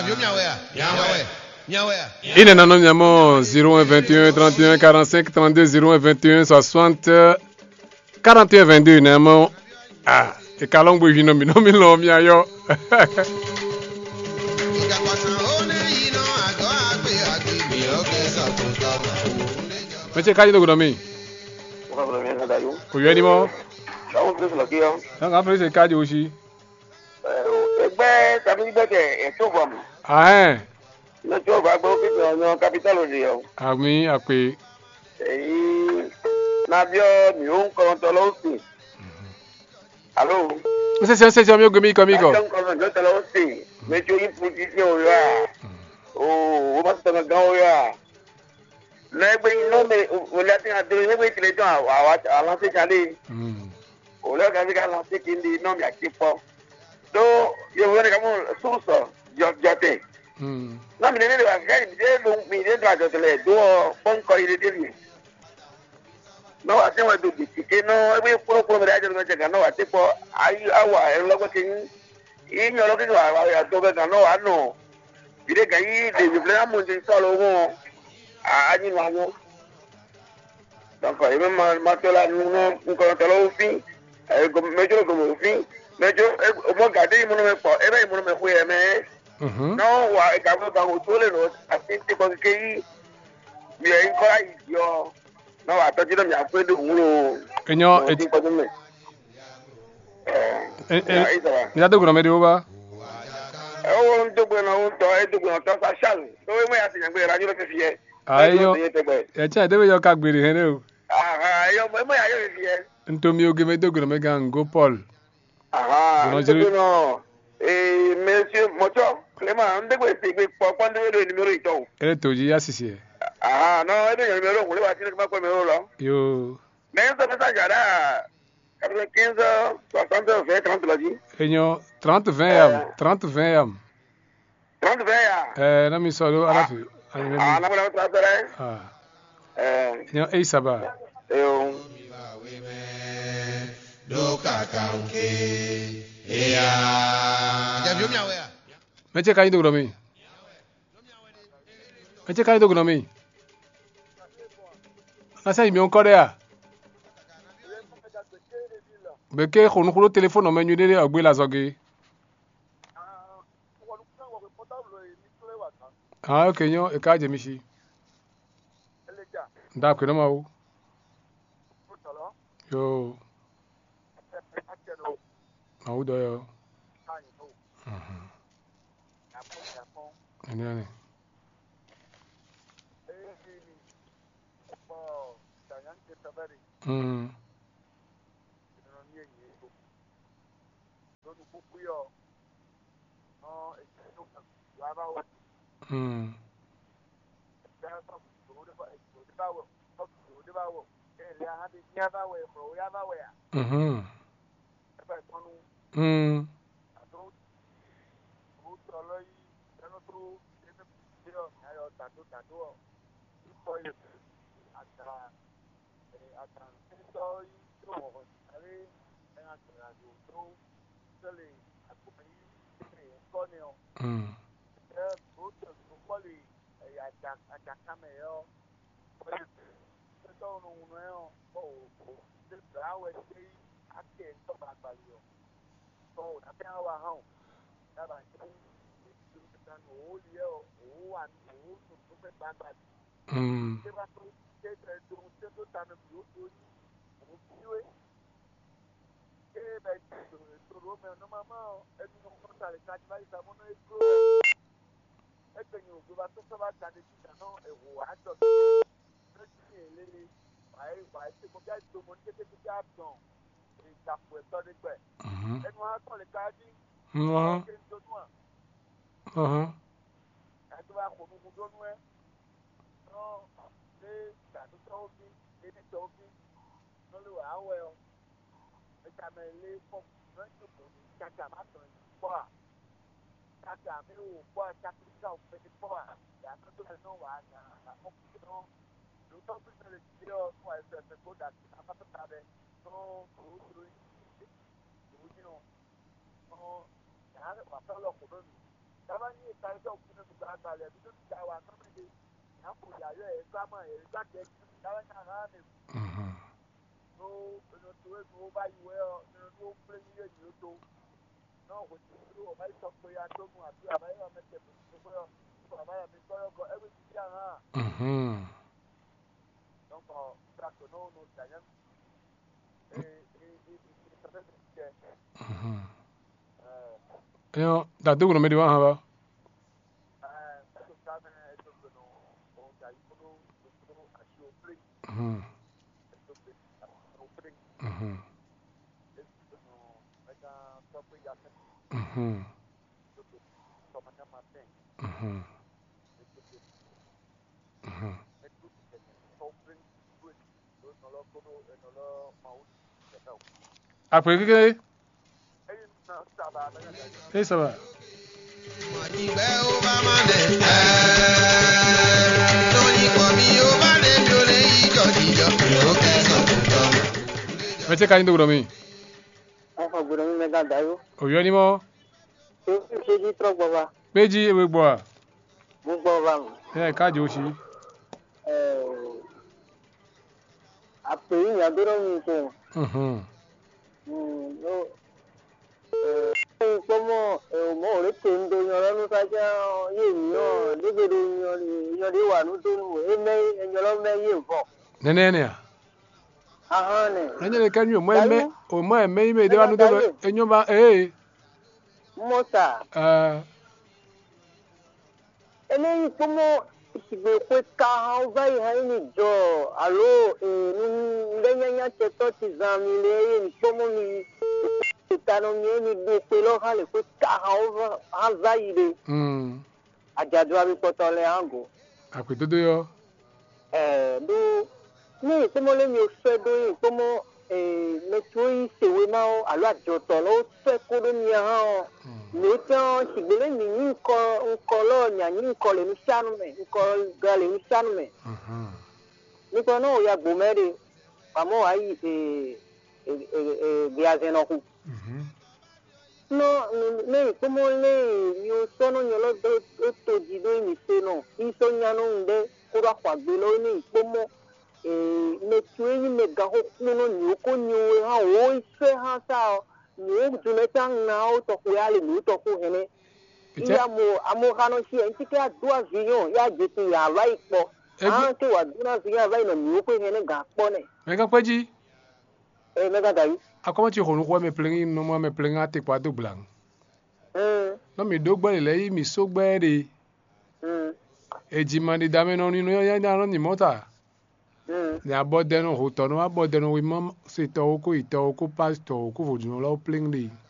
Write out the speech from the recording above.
ine nano miamo 01 21 31 45 32 01 21 60 41 22 namo ah ikalong bu hino mi no mi lo mi ayo meche kaji do gudomi ko yeni mo na ga pese kaji oshi ẹgbẹ́ tàbí gbẹ́kẹ̀ ẹ̀tọ́ fún mi ah eh lọ́jọ́ ọba gbọ́ kíkọ́ ọ̀nà capital òde ọ̀ ami ape èyí nàbíọ́ mi ò ń kọ́ tọ́lọ́ sí alo se se se se mi ogo mi ko mi ko nàbíọ́ ń kọ́ tọ́lọ́ tọ́lọ́ sí méjì oyin fún títí òyò à o o ma tẹ̀lé gan òyò à lẹ́gbẹ́ iná mi òlẹ́ àti àdúró lẹ́gbẹ́ ìtìlẹ̀ dùn àwọn aláṣẹ́jáde mm òlẹ́ ọ̀gá mi ká aláṣẹ́ kí n di iná mi àti pọ̀ tó yorùbá ní ká mú sùsọ̀ jọ̀tẹ̀ mm na mi ne de wa gari mi de lu mi de do ajo tele do pon ko ile de mi no wa te wa do bi ke no e bi pro pro mi de ajo me ga no wa te po ayi awa e lo ko kin i nyo lo kin wa wa ya do ga no wa no bi de ga yi de mi bla mu de so lo wo a anyi wa no donc e me ma ma to la nu no ko to lo fi e go mejo go mo fi mejo e mo ga de mu no me po e be mu no me ku e me mhm náà wà ìgbàgbọ́ kan kò tó lè lọ àti tí kò kékeré yìí mi ẹ̀ ń kọ́ láyìí yọ náà wà tọ́jú náà mi àpé dùn ún lò enyo ó ti kọjú mẹ́. ni da do gudomi de oba ẹ ó ń dógbò náà ó ń tọ́ ẹ dógbò náà tọ́ sá ṣáàlù tó wé mọ́ yàtì yàgbé ìrajú ló ti fi yẹ. ayo ẹ e che de yo ka gbere he ne o mọ́ yàtì yóò fi yẹ. ntomi oge me do gudomi ga ngo paul ẹ dógbò náà ee mẹ́sì mọ́tọ́ clément ń dégbò èsì ìgbé pọ̀ pọ́ńdéwédò ìnumérò ìtọ́ o. ere toji ya sisi e náà ẹ dógbò ìnumérò òkúlé wa tí ní kí n bá pẹ́ mi ó lọ. yo Mais ça fait ça, j'ai là, 95, 60, 20, 30 là, dit. enyo 30 20 yam 30 20 yam 30, 20, ah. eh na mi so do ala fi ani me Ah, non, mais là, tu vas faire, ah hein. enyo e saba Euh, et on. meche kaji do gudomi meche kaji do gudomi na sai mi on kore a beke khonu khulu telephone me nyu de agbe la zogi ah okay nyo e ka je mi shi da ku na ma wo yo ma wo do yo mhm ani ani mm mm mhm mm mm mm mhm mhm mhm Tàbá ní ìta ẹjọ́ òkú nínú ìgbà àgbàlẹ̀ bí tó ti dá wa kọ́mẹ́dé. À ń kò yàrá ẹ̀ sámà ẹ̀ gbàgbé tàbá ní àná àná Mhm. no no to we go buy you well no no play you you to no we do o buy some for ya to mu àti àbáyé wa mẹ́tẹ̀ tó kọ́ yọ àbáyé mi kọ́ yọ kọ́ ẹgbẹ́ ti di àná Mhm. donc tracto no no dayan e e e e sọfẹ́ ti jẹ Mhm. ẹ Yo, da dugu no medi wa ha ba. ẹ tó ká mẹ́ ẹ tó gbẹ̀nù òun jà yìí kúrò kúrò àti o play Mhm. ẹ tó gbẹ̀ àti o play Mhm. ẹ tó gbẹ̀nù ẹ ká sọ pé yà sẹ́ Mhm. tó gbẹ̀ sọmọ ní ma tẹ̀ Mhm. ẹ tó gbẹ̀ Mhm. ẹ tó gbẹ̀ sọ pé gbẹ̀ ló nọ lọ kúrò ẹ nọ lọ ma ó ti tẹ̀ Àpè kékeré. ẹyin náà sábà abẹ́rẹ́ dájú. Ẹ sábà. ìgbẹ́ ó bá má lẹ̀ ẹ́ lórí pọ̀ mi ó bá lè mi ò lè yíjọ jíjọ ó kẹsàn tó tọ́. Mete ka ni dugu no mi. Afa gbọdọ̀ mi mẹ́ta dayó. Oyo ni mo. Ṣé o ṣe jí trọ́ gbọ́ wa? Peji ewe gbo a. Mo gbọ́ wa mọ̀. Ya ka je o shi. Àpè yìí yàgbọ́dọ̀ mi ṣe. Mhm. Kpɔmɔ mɔ o le te ŋdo nyɔlɔ nusadza ye nyɔ dege de nyɔ nyɔ de wa nudo nu eme nyɔlɔ mɛ ye vɔ. Nene ne a. Ahɔn nɛ. Enye le ka nyu mo eme o mo eme ime de wa nu de enyo ba eh. Mɔta Eh. eléyìí kpɔmɔ sigbe ƒe ka hã va yi hã yi ni dzɔ alo nu ŋdɛnyanya tɛtɔ ti zã mi le eye mi kpɔmɔ mi ta nɔ mi mi do kpe lɔ hã le ƒe ka hã va hã va yi de Mm. adzadua mi kpɔtɔ le hã go. Àpè dodo yo. ɛɛ ɖo ne kpɔmɔ le mi fɛ ɖo yi kpɔmɔ ee mɛtso yi sewe ma wo alo adzɔtɔ le wo fɛ ko ɖo mia hã o ne tɛ sigbe le mi nyi ŋkɔ ŋkɔ lɔ mia nyi ŋkɔ le nusianu me ŋkɔ ga le nusianu me Mhm. nikɔ ne wo ya gbome de pamɔ wa yi ee ee ee gbiazenɔku Mhm. nɔ ne kpɔmɔ le mi wo sɔ no nyɔ lɔ do do to dzi do mi se nɔ isɔ nya no ŋu ɖe ko ɖo axɔ agbe lɔ ne kpɔmɔ ee mɛtso yi me gaxɔ kple no nyiwo ko nyiwo hã wo se hã sa nyiwo dumeta ŋa wo tɔxo ya le nyiwo tɔxo hene Ite. ya mo amewo hã nɔ si ya ŋuti ke ado avi yɔ ya dze si ya va yi kpɔ Egbe- hã ke wòado na avi ya va yi nɔ nyiwo ƒe hene ga kpɔ nɛ Me ka peji. ee mɛ gada yi Akɔmɔ tsi honu xɔ me plengi no mo me plengi ate kpa do gblang. hum No mi do gbe le yi mi so gbe de. hum Edzima di dame no ni no ya ya no ni mota. hum Ni abɔ de no ho tɔ no abɔ de no wi mɔ se tɔ wo ko itɔ wo ko pastor wo ko vodun lo plengi de.